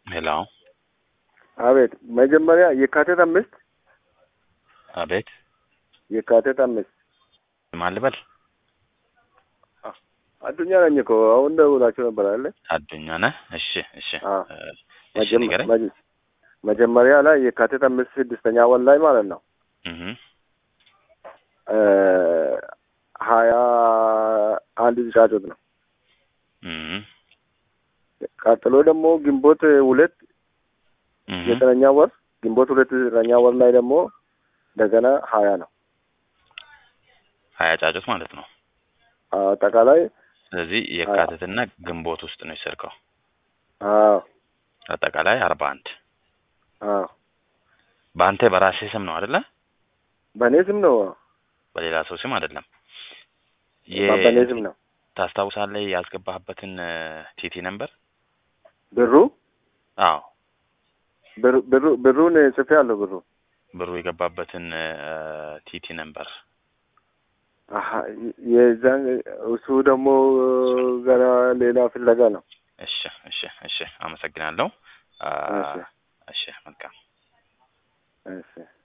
ሄሎ አቤት። መጀመሪያ የካቲት አምስት አቤት የካቲት አምስት ማን ልበል? አዱኛ ነኝ እኮ አሁን ደውላችሁ ነበር አለ። አዱኛ ነህ? እሺ እሺ አዎ። እ፣ እሺ ንገረኝ። መጀመሪያ ላይ የካቲት አምስት ስድስተኛ ወር ላይ ማለት ነው እህ እ ሀያ አንድ ጫጩት ነው። እህ ቀጥሎ ደግሞ ግንቦት ሁለት እህ ዘጠነኛ ወር ግንቦት ሁለት ዘጠነኛ ወር ላይ ደግሞ እንደገና ሀያ ነው ሀያ ጫጩት ማለት ነው። አጠቃላይ ስለዚህ የካቲትና ግንቦት ውስጥ ነው የሰርከው። አዎ አጠቃላይ አርባ አንድ አዎ በአንተ በራሴ ስም ነው አይደለ? በእኔ ስም ነው በሌላ ሰው ስም አይደለም። በእኔ ስም ነው ታስታውሳለህ ያስገባህበትን ቲቲ ነምበር? ብሩ አዎ ብሩ- ብሩ ብሩን ጽፌ አለሁ ብሩ ብሩ የገባበትን ቲቲ ነምበር አሀ የዛን እሱ ደግሞ ገና ሌላ ፍለጋ ነው እሺ እሺ እሺ አመሰግናለሁ። አ፣ እሺ እሺ መልካም እሺ